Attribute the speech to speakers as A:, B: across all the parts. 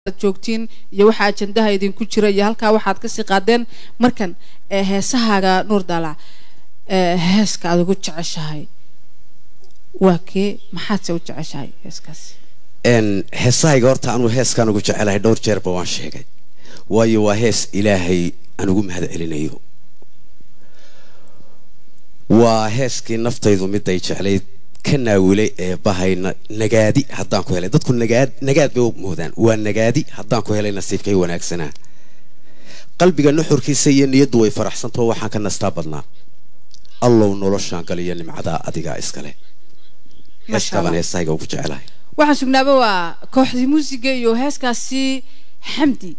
A: joogtiin iyo waxa ajandaha idinku jira iyo halkaa waxaad kasii qaadeen markan ee heesahaaga nuur daalac ee heeska aad ugu jeceshahay waa kee maxaadse u jeceshahay heeskaasi
B: n heesahayga horta anuu heeskaan ugu jecelahay dhowr jeerba waan sheegay waayo waa hees ilaahay aan ugu mahad celinayo waa heeskii naftaydu miday jeclayd ka naawilay ee bahay na- nagaadi haddaan ku helay dadku nagaad nagaad bay u moodaan waa nagaadi haddaan ku helay nasiibkay wanaagsanaa qalbiga nuxurkiisa iyo niyaddu way faraxsantao waxaan ka nastaa badnaa allow noloshaan galiyo nimcadaa adigaa iskale
A: Masha
B: heeskaaban
A: Allah.
B: heesahayga ugu jecelahay
A: waxaan sugnaaba waa kooxdii muusiga iyo heeskaasi xamdi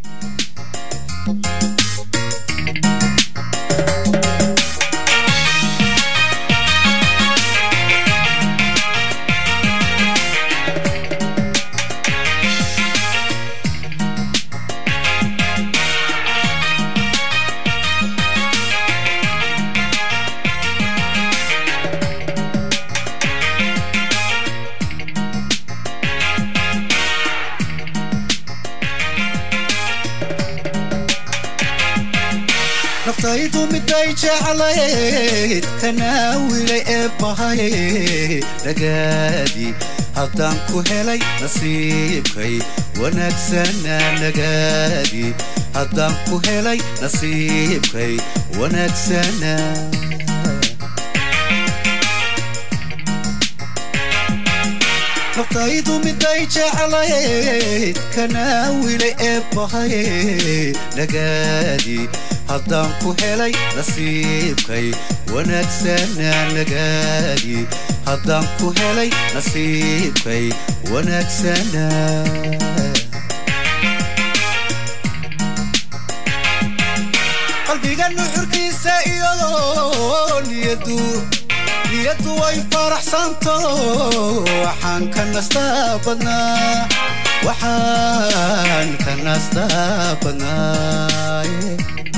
C: naftaydu miday jeclayd kanaawilay ee bahay nagaadi haddaan ku helay nasiibkay wanaagsanaa nagaadi haddaan ku helay nasiibkay wanaagsanaa naftaydu miday jeclayd kanaawilay ee bahay nagaadi haddaan ku helay nasiibkay wanaagsanaa nagaadi haddaan ku helay nasiibkay wanaagsanaa qalbiga nuxurkiisa iyo niyadu niyadu way faraxsanto waxaan ka nastaa badnaa waxaan ka nastaa badnaaye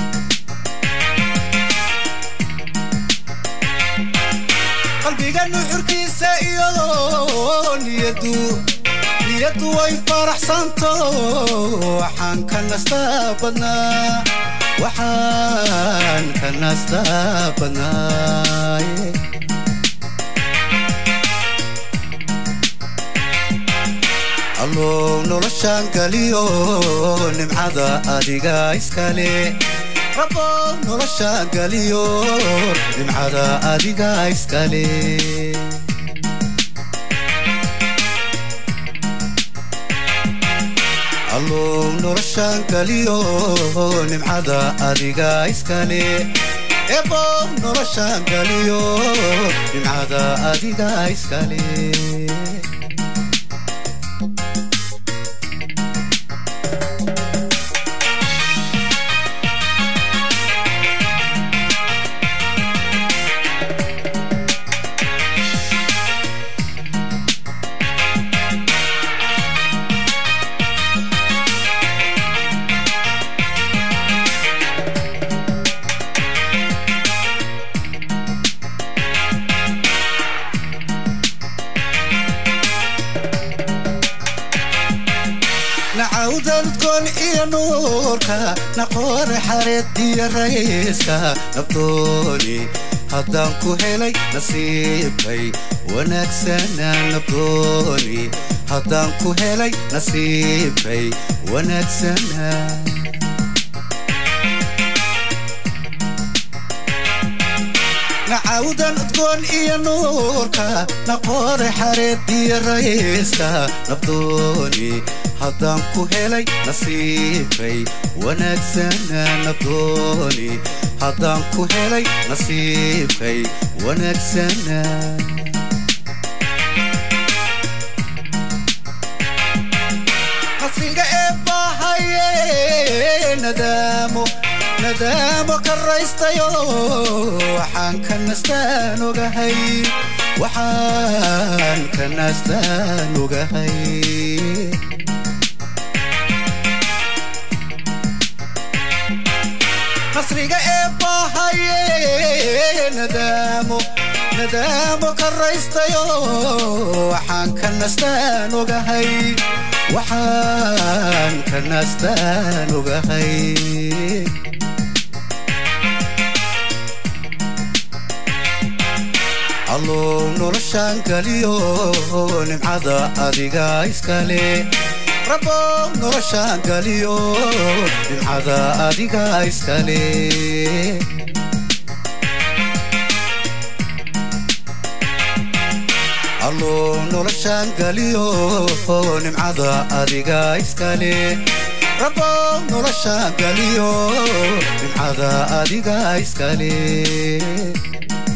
C: qalbiga nuxurkiisa iyo niyadu niyadu way faraxsanto waxaan ka nastaa badnaa waxaan ka nastaa badnaaye allow noloshaan galiyo nimcada adiga iskale rabow noloshaan galiyo nimcada adiga iskale allow noloshaan galiyo nimcada adiga iskale ebow noloshaan galiyo nimcada adiga iskale nacawdadgon iyo nuurka naqoore xareed iyo rayska nabdooni haddaan ku helay nasiibkay wanaagsanaa nabdooni haddaan ku helay nasiibkay wanaagsanaa nacawdan udgoon iyo nuurka naqoore xareed iyo rayska nabdooni haddaan ku helay nasiibkay wanaagsanaa nabdooni haddaan ku helay nasiibkay wanaagsanaa qasriga ee bahaye nadaamo nadaamo karaystayo waxaan ka nastaan ogahay waxaan ka nastaan ogahay qasriga ee bahaye nadaamo nadaamo karaystayo waxaan ka nastaan ogahay waxaan naastaan ogahay allow noloshaan galiyo nimcada adiga iskale rabow noloshaan galiyo nimcada adiga iskale allow noloshaan galiyo nimcada adiga iskale rabow noloshaan galiyo nimcada adiga iskale